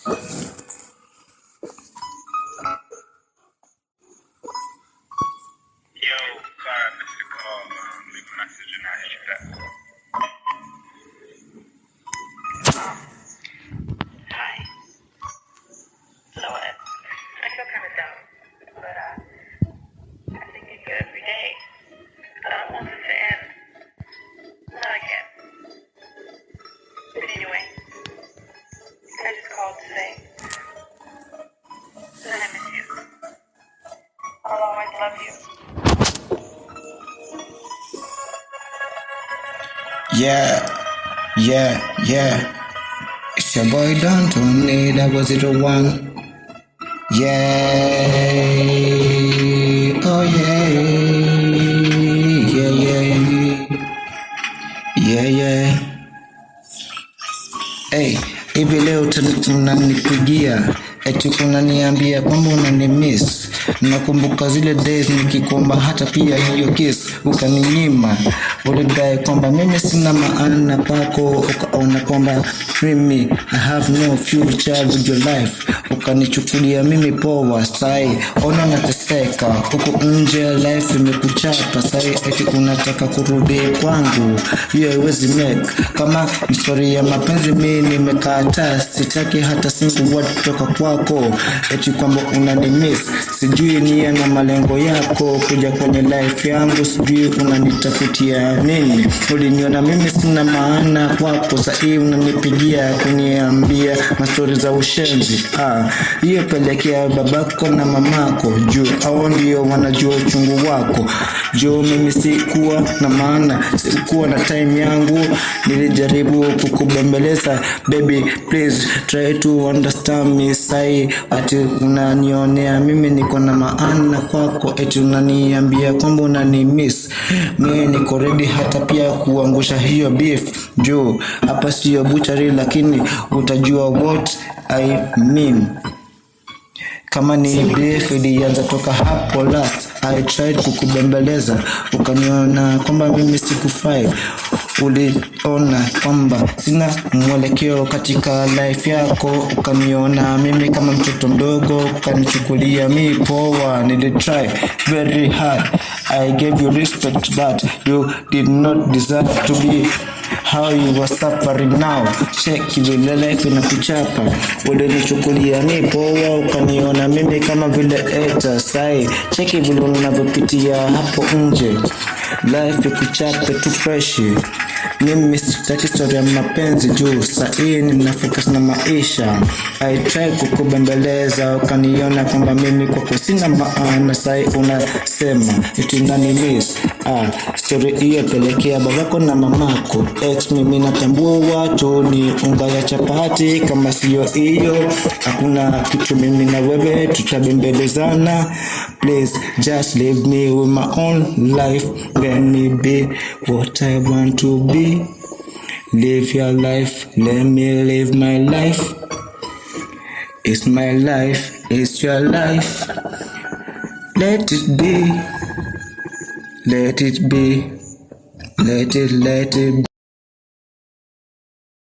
Yo, sorry I missed the call. Um, leave a message and I'll hit you back. Hi. So what? I feel kind of dumb, but uh, I think of you every day. I don't want this to end. Not again. But anyway, I just called to say that I miss you. I'll always love you. Yeah, yeah, yeah. It's your boy Don Tony, that was it one. Yeah, oh yeah, yeah, yeah, yeah, yeah. Hey, hivi leo tun- unanipigia eti unaniambia kwamba unanimiss. Nakumbuka zile days nikikomba hata pia hiyo kiss ukaninyima. Ulidai kwamba mimi sina maana kwako, ukaona kwamba mimi I have no future with your life. Ukanichukulia mimi poa, sai ona nateseka huku nje, life imekuchapa sai, eti unataka kurudi kwangu, hiyo haiwezi make. Kama story ya mapenzi mimi nimekataa, sitaki hata single word kutoka kwako, eti kwamba unanimiss. Sijui nia na malengo yako kuja kwenye life yangu, sijui unanitafutia nini. Uliniona mimi sina maana kwako, sahii unanipigia kuniambia mastori za ushenzi. Ah, hiyo pelekea babako na mamako juu hao ndio wanajua uchungu wako. Juu mimi sikuwa na maana, sikuwa na time yangu, nilijaribu kukubembeleza baby, please try to understand me. Sai ati unanionea mimi niko na maana kwako, eti unaniambia kwamba unanimiss. Mimi niko ready hata pia kuangusha hiyo beef juu hapa sio butchery, lakini utajua what I mean kama ni beef ilianza toka hapo last I tried kukubembeleza ukaniona kwamba mimi sikufai uliona kwamba sina mwelekeo katika life yako ukaniona mimi kama mtoto mdogo ukanichukulia mi poa nilitry very hard I gave you respect but you did not deserve to be how you were suffering now check vile life inakuchapa ulinichukulia mi poa ukaniona mimi kama vile eta sai cheki vile unavyopitia hapo nje life ikuchape tu freshi mimi sitaki story ya mapenzi juu sahii nina focus na maisha I try kukubembeleza ukaniona kwamba mimi kwako sina maana sai unasema eti unanimiss ah, story hiyo pelekea babako na mamako ex mimi natambua watu ni unga ya chapati kama siyo hiyo hakuna kitu mimi na wewe tutabembelezana please just leave me with my own life let me be what I want to be live your life let me live my life it's my life it's your life let it be let it be let it let it